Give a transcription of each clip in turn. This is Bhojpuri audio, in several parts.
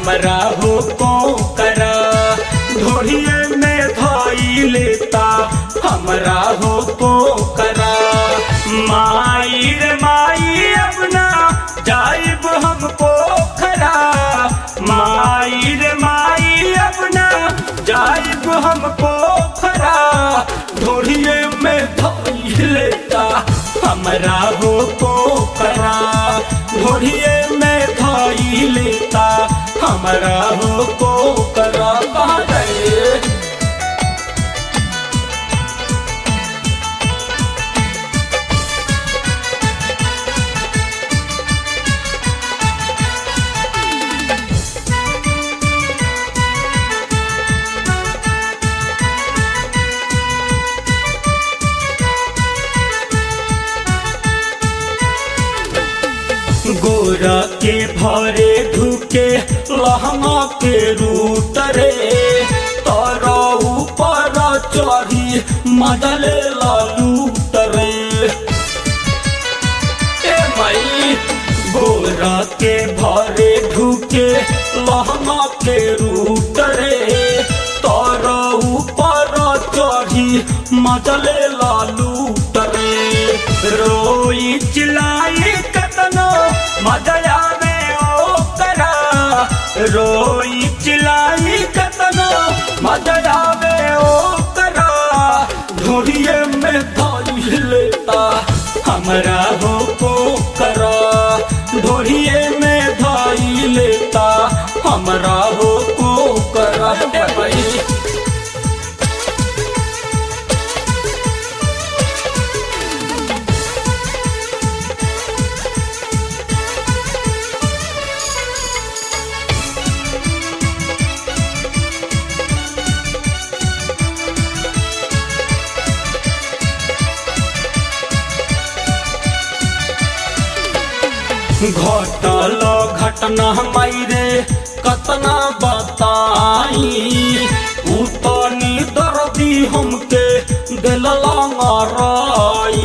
हमरा हो को करा ढोढ़िए में धोई लेता हमरा हो को करा माई रे माई अपना जाइब हमको खरा माई रे माई अपना जाइब हमको खरा ढोढ़िए में धोई लेता हमरा हो को करा ढोढ़िए में धोई लेता हमरा हो को करा कहाँ गए गोरा के भरे ढुके लहंगा के रूट रे तारा ऊपर चढ़ी मदले लूट रे ए मई गोरा के भरे ढुके लहंगा के रूट रे तारा ऊपर चढ़ी मदले लूट रे रोई चिल्लाई कतनो मदया में ओ करा रोई चिल्लाई कतनो मदया में ओ करा ढोड़िए में धोई लेता हमरा हो को करा ढोड़िए में धोई लेता हमरा हो को करा ए भाई घटल घटना मायरे कतना बताई उतनी दर्दी हमके दिलला माराई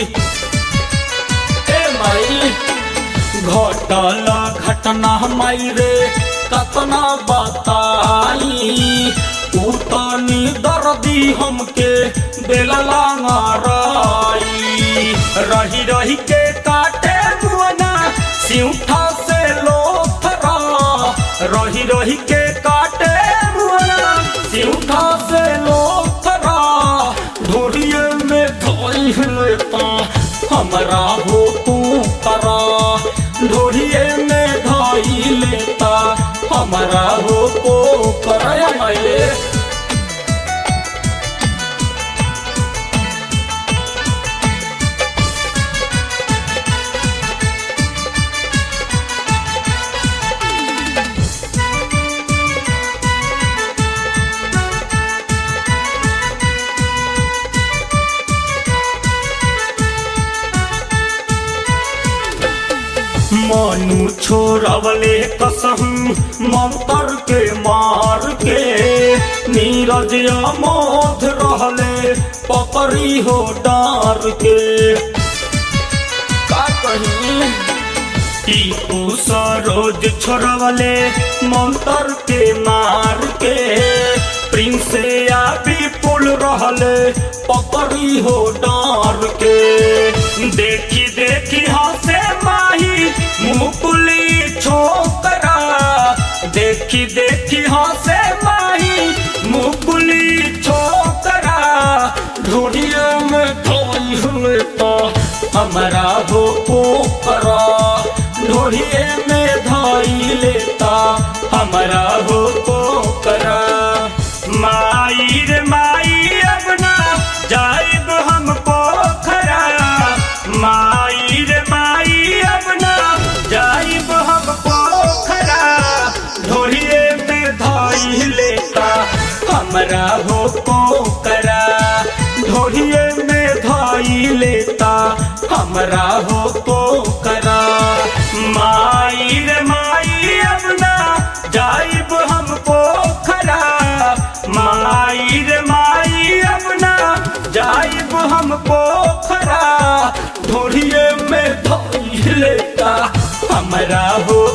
ए माई घटल घटना मायरे कतना बताई उतनी दर्दी हमके दिलला माराई रही रही के काटे मुअना सिउठा से लोथरा रही रही के काटे मुअना सिउठा से लोथरा ढोरिए में धोई लेता हमरा हो तू करा ढोरिए में धोई लेता हमरा हो को करा माये मनु छोड़वले कसम मंतर के मार के नीरज मोध रहले पकड़ी हो डार के का कही टीपू सरोज छोड़वले मंतर के मार के प्रिंस या विपुल रहले पकड़ी हो डार के देखी देखी हंसे माही मुकुली छोकरा देखी देखी हंसे माही मुकुली छोकरा ढूढ़िए में धोई हुए तो हमारा हो पोकरा ढूढ़िए में धोई लेता हमारा हो पोकरा माई रे माई अपना जाइब हम पोखरा माई रे माई अपना जाइब हम पोखरा ढोलिए में धोई लेता हमरा हो पोखरा ढोलिए में धोई लेता हमरा हो पोखरा माई रे माई अपना जाइब हम पोखरा माई रे माई अपना जाइब हम पोखरा ढोलिए में धोई लेता हमरा हो